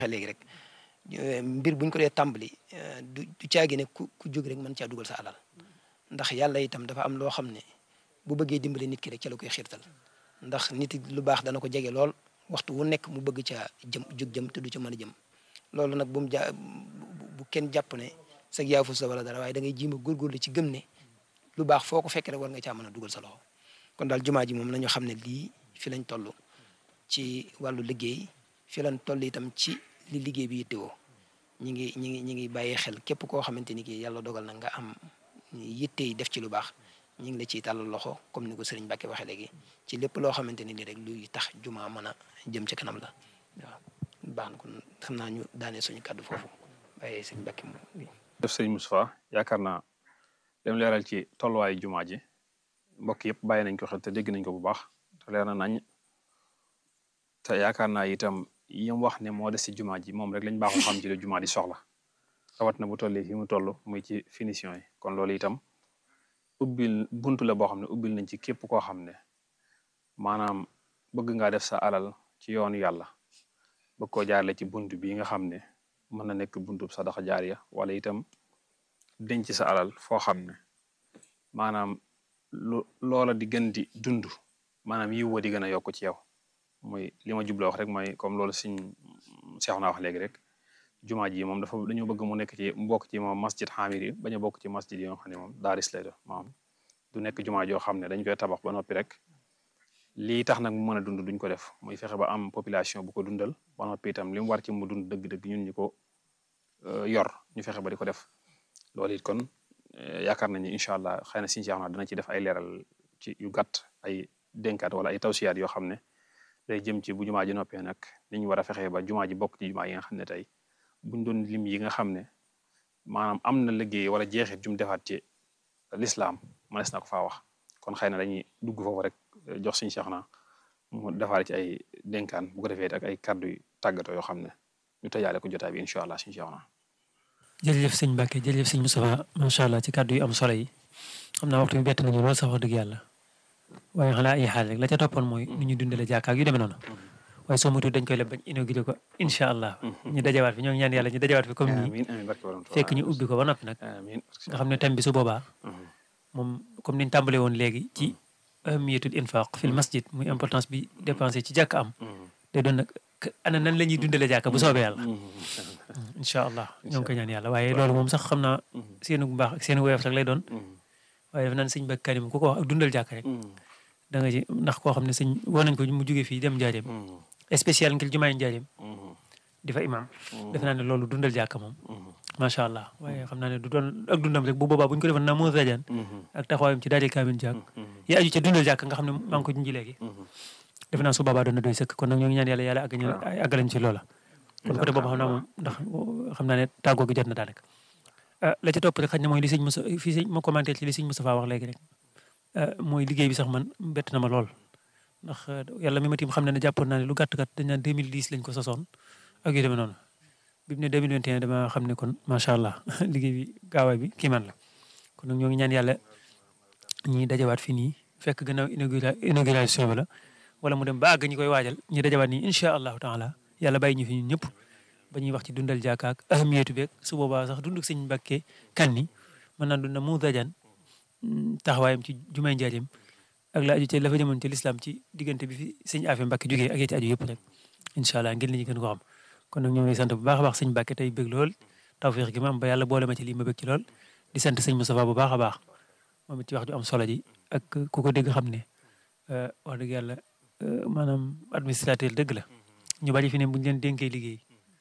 léegi rek mbir buñ ko dee tàmbali du du caagi ne ku ku jóg rek mën caa dugal sa alal ndax yàlla itam dafa am loo xam ne bu bëggee dimbali nit ki rek ca la koy xiirtal ndax nit lu baax dana ko jege lool waxtu wu nekk mu bëgg caa jëm jóg jëm te du ca mën a jëm loolu nag bu mu ja bu kenn jàpp ne sag yaafu sa wala dara waaye da ngay jiima góorgóorlu ci gëm ne lu baax foo ko fekk rek war nga caa mën a dugal sa loxo kon daal jumaa ji moom nañu xam ne lii fi lañ toll ci wàllu liggéey fi lañ toll itam ci li liggéey bi yittewoo ñi ngi ñi ngi ñi ngi bàyyi xel képp koo xamante ni kii yàlla dogal na nga am yitte yi def ci lu baax ñi ngi la ciy tàllal loxo comme ni ko sëriñ Mbàkke waxee léegi ci lépp loo xamante ni rek luy tax jumaa mën a jëm ci kanam la waaw baax na kon xam naa ñu daanee suñu kàddu foofu bàyyee sëriñ Mbàkke moom def sëriñ Moustapha yaakaar naa dem leeral ci tolluwaayu jumaa ji mbokk yëpp bàyyi nañ ko xel te dégg nañ ko bu baax te leer na nañ te yaakaar naa itam yim wax ne moo des ci jumaa ji moom rek lañ baaxoo xam ci la jumaa di soxla rawat na bu tollee fi mu toll muy ci finition yi kon loolu itam ubbil buntu la boo xam ne ubbil nañ ci képp koo xam ne maanaam bëgg ngaa def sa alal ci yoonu yàlla bëgg koo jaarale ci buntu bii nga xam ne mën na nekk buntu sadaxa jaariya wala itam denc sa alal foo xam ne maanaam lu loola di gën di dund maanaam yiw wa di gën a yokk ci yow muy li ma jubla wax rek mooy comme loolu suñ seex naa wax léegi rek jumaa ji moom dafa dañoo bëgg mu nekk ci mbokk ci moom masjid xaamir yi bañ a bokk ci masjid yi nga xam ne moom daaris lay doon moom du nekk jumaa joo xam ne dañ koy tabax ba noppi rek lii tax nag mu mën a dund duñ ko def muy fexe ba am population bu ko dundal ba noppi itam li mu war ci mu dund dëgg-dëgg ñun ñu ko yor ñu fexe ba di ko def loolu it kon yaakaar nañu incha allah xëy na suñu seex naa dana ci def ay leeral ci yu gàtt ay dénkaat wala ay tawsiyaat yoo xam ne day jëm ci bu jumaa ji noppee nag ni ñu war a fexee ba jumaa ji bokk ci jumaa yi nga xam ne tey buñ doon lim yi nga xam ne maanaam am na liggéey wala jeexit jum defaat ci lislaam mënees na ko faa wax kon xëy na dañuy dugg foofu rek jox suñu Seex na mu defaale ci ay dénkaan bu ko defee ak ay kàddu yu tàggatoo yoo xam ne ñu tëjaale ko jotaay bi incha allah suñu Seex na jërëjëf sëñ Mbacke jërëjëf sëñ Moustapha macha allah ci kàddu yu am solo yi xam naa waxtu bi bett nañu lool sax wax dëgg yàlla waaye xanaa ay xaal rek la ca toppoon mooy nu ñu dundale jàkkaak yu demee noonu waaye soo moytuwul dañ koy leb bañ inauguré ko incha allah ñu dajawaat fi ñoo ngi ñaan yàlla ñu dajawaat fi comme nii fekk ñu ubbi ko ba noppi nag nga xam ne thème bi su boobaa moom comme niñ tàmbale woon léegi ci ahamiyatul infaq fil masjid muy importance bi dépensé ci jàkk am day doon nag ana nan la ñuy dundale jàkka bu soobee yàlla incha allah ñoo ngi koy ñaan yàlla waaye loolu moom sax xam naa seenu bu baax ak seenu woyof rek lay doon waaye def naan sëñ Mbacke Karim ku ko wax ak dundal jàkk rek da nga ci ndax koo xam ne sëñ woo nañ ko mu jógee fii dem njaareem spécial ngir jumaay njaareem di fa imam def naa ne loolu dundal jàkk moom macha allah waaye xam naa ne du doon ak dundam rek bu boobaa bu ñu ko defoon na moo rajan ak taxawaayam ci daal di kaamin jàkk yi aju ca dundal jàkk nga xam ne maa ngi ko junji léegi def naa su boobaa doon na doy sëkk kon nag ñoo ngi ñaan yàlla yàlla àgg àggalañ ci loola kon côté boobu xam naa moom ndax xam naa ne tàggoo gi jot na daanaka la ca topp rek xaj na mooy li sëñ Moussa fii sëñ ma commenté ci li sëñ Moustapha wax léegi rek mooy liggéey bi sax man bett na ma lool ndax yàlla mi ma tiim xam ne ne jàppoon naa ne lu gàtt gàtt dañ naan 2010 lañ ko sosoon ak yu demee noonu bi mu ne 2021 dama xam ne kon macha allah liggéey bi gaawaay bi kii man la kon nag ñoo ngi ñaan yàlla ñi dajawaat fii nii fekk gannaaw inauguration bi la wala mu dem ba àgg ñi koy waajal ñi dajawaat nii incha allahu taala yàlla bàyyi ñu fi ñun ñëpp ba ñuy wax ci dundal jàkka ak ahamiyatu beeg su boobaa sax dunduk sëñ Mbàkke kan ni mën naa dunda mu dajan taxawaayam ci jumaay njaareem ak la aju ci la fa jëmoon ci lislaam ci diggante bi fi sëñ Afe Mbàkke jógee ak ci aju yëpp rek incha allah ngir li ñu gën ko xam kon nag ñoo ngi sant bu baax a baax sëñ Mbàkke tey bëgg lool tawfiix gi ma am ba yàlla boole ma ci lii ma bëgg ci lool di sant sëñ Moustapha bu baax a baax moom it ci wax ju am solo ji ak ku ko dégg xam ne wax dëgg yàlla maanaam administrateur dëgg la ñu bari fi ne buñu leen dénkee liggéey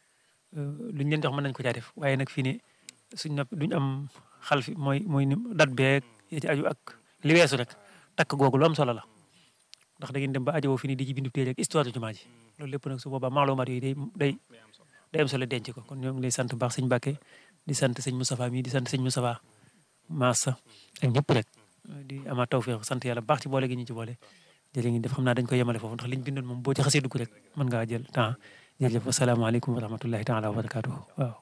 luñ leen jox mën nañ ko caa def waaye nag fii ne suñ nopp duñ am xal fi mooy mooy ni dat beeg ci aju ak li weesu rek takk googu lu am solo la ndax da ngeen dem ba ajowoo fi ni di ci bindu téere ak histoire de jumaa ji loolu lépp nag su boobaa maalumaat yooyu day day day am solo denc ko kon ñoo ngi lay sant baax sëñ Mbàkke di sant sëñ Moustapha mii di sant sëñ Moustapha Massa ak ñëpp rek di amaat tawfeex sant yàlla baax ci boole gi ñu ci boole jërë ngeen def xam naa dañ koy yemale foofu ndax liñ bindoon moom boo ci xasee dugg rek mën ngaa jël temps jërëjëf asalaamaaleykum wa rahmatullahi taala wa barakaatuhu waaw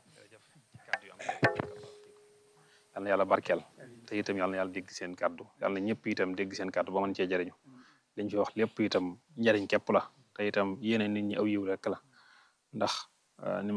yal na yàlla barkeel te itam yal na yàlla dégg seen kàddu yal na ñëpp itam dégg seen kàddu ba mën cee jëriñu liñ fi wax lépp itam njariñ képp la te itam yéene nit ñi aw yiw rek la ndax ni